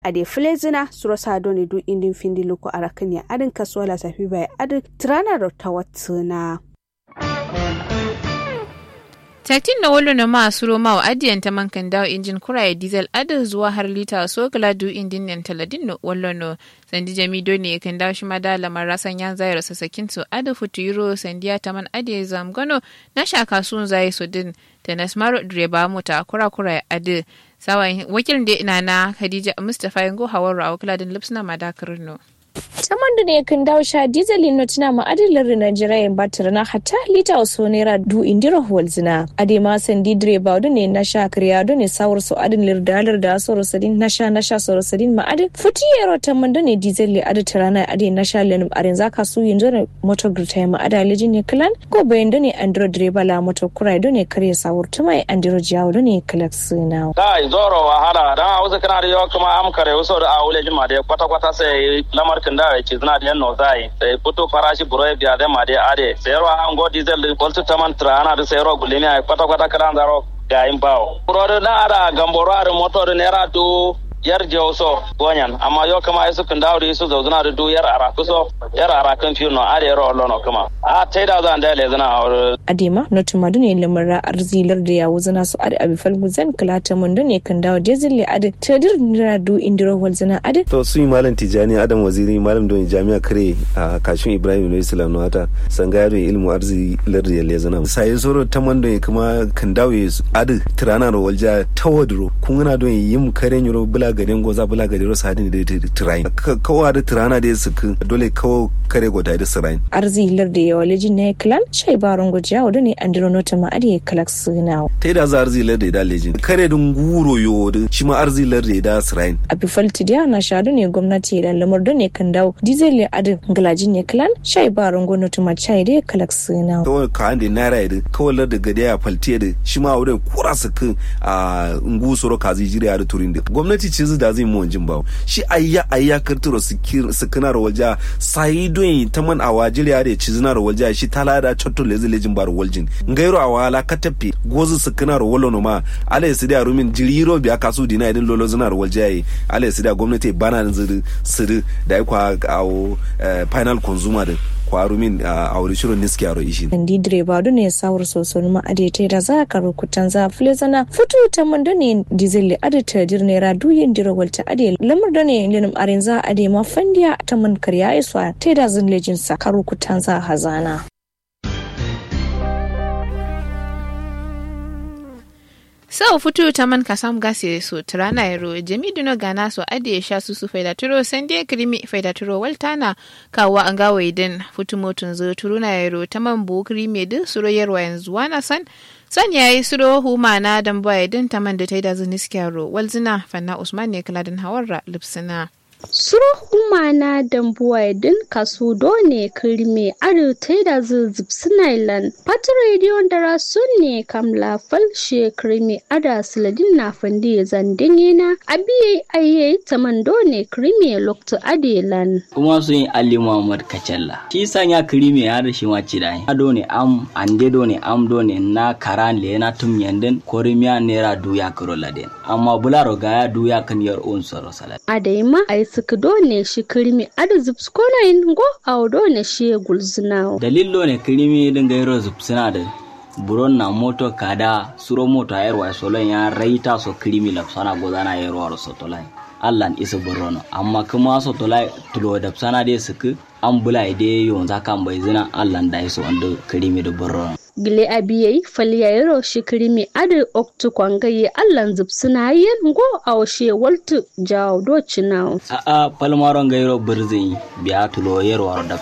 ade flezina suro sadoni du indin findi luko arakanya adin kasuwala safi bai adin trana rota watsuna Taktin na wolo na ma suro ma wa adiyan ta mankan dawo injin kuraye diesel adin zuwa har lita so kala du indin nan taladin no wallo no sandi jami do ne kan dawo shi mada lamar rasan yan zai rasa sakin to adin futu euro sandiya ta man adiye zam gano na sha kasuwan zai so din ta nasmaro direba mota kura kura adin sawa wakilin da ina na Khadija Mustapha yango hawar a wakiladin lipsna madakar no. saman da ne kan dawo sha diesel no tuna ma adilar da Najeriya in batar na hatta lita wasu naira du indira holzina ade ma sandi direba da ne na sha kariya da ne sawar su adin lirdalar da soro sadin na sha na sha soro sadin ma adin futi yaro ta man da ne diesel le adi tarana ade na sha lenim arin zaka su yin da moto grita ma ada lijin ne kalan ko bayan da ne andro direba la moto kurai da ne kare sawar ta mai andro jiyawo da ne kalak suna. kai zoro wahala dan hausa kana da yawa kuma am kare wasu da awule jima da kwata kwata sai lamar kan da yake zina da yanno zai sai fito farashi buro biya da ma da ade sai ro an go diesel da kwaltu taman trana da sai ro gulini ai kwata kwata kan zaro ga in bawo buro da ara gamboro ara motor naira du yar jawso gonyan amma yo kama isu kan dawri isu zauzuna da du yar ara kuso yar ara kan fiyo no are ro lono kama a tai da zan da le zana adema no tumadu ne lamara arzilar da yawo zana su ade abi falgu zan kalata mun da ne kan dawo jezil le ade tadir nira du indiro wal zana ade to su malam tijani adam waziri malam don jami'a kare a kashin ibrahim no islam no hata sangaya don ilmu arzilar da le zana sai soro taman don kuma kan dawo ade tirana ro walja tawadro kun na don yim kare nyoro bula gaden goza bula gaden ro sadin da tirain kawa da tirana da su dole kawo kare gota da sirain arzilar da yawa lejin ne klan shai baron gujiya wadda ne andiro nota ma ade kalak suna ta da za arzilar da da lejin kare dun guro yo da shi ma arzilar da da sirain a bifalti da na shadu ne gwamnati da lamar da ne kan dawo diesel le adin galajin ne klan shai baron gwamnati ma chai da kalak suna kawai ka ande naira da kawai lar da gade ya falti da shi ma wurin kura su kan a ngusoro kazi jiriya da turin da gwamnati ce da zai mu wanjin bawo shi ayya ayya karturo su kana walja sai don ta man a wajiriya da ci zina walja shi tala da chotto lezi lejin bar waljin ngairo a wala ka tafi gozu su kana wolo no ma ala ya sida rumin jiriro biya kasu dina idin lolo zina walja yi ala ya sida gwamnati bana ziri siri da ya kwa awo final consumer din kwaru min a wuri shirin niski aro ishi. Ndi direba da ne sawar soson ma adete da za ka rukutan za fule zana fito ta man da ne dizeli adeta dir ne ra duyin dira walta ade lamar da ne linim arin za ade ma fandiya ta man karya iswa ta da zin lejin sa ka rukutan za hazana. sau futu ta man ka samu gasi so tirana yaro jami dino gana so ade ya sha su su faida turo san dai krimi faida turo waltana kawo an gawa idan futu motun zo turuna yaro ta man bu krimi din suro yarwa yanzu wana san san yayi suro huma na dan ba idan ta man da ta yi da zuniskiyaro walzina fanna usman ne kala din hawarra lipsina Suro umana dambuwa din kasu done kirme adu taida zuzub sinailan. Pat radio dara sun ne kamla falshe kirme ada siladin na fandi zandin na abiye aye taman done kirme lokto adelan. Kuma sun yi Ali Muhammad Kacalla. Shi sanya kirme ya da shi ma ci dai. Ado ne am ande do ne am do ne na karan le na tum yanden korimiya nera duya kiro laden. Amma bularo ga ya duya kan yar on soro salat. Adaima ai suka done shi kirmi ada zubskona in go a done shi gulzina. Dalilo ne kirmi din gairo zubsina da buron na moto kada suro moto ayarwa solon ya raita so kirmi lapsana gozana ayarwa sotolai. allan isa borono amma kuma so tola tulo da sana de suku an bula ide yon zakan bai zina allan da iso wanda kirimi da borono gile abiye faliyayro shikirimi adi oktu kwangaye allan zubsuna yen go awshe waltu jaw do cinaw a a palmaron gairo birzin biya tulo yerwar da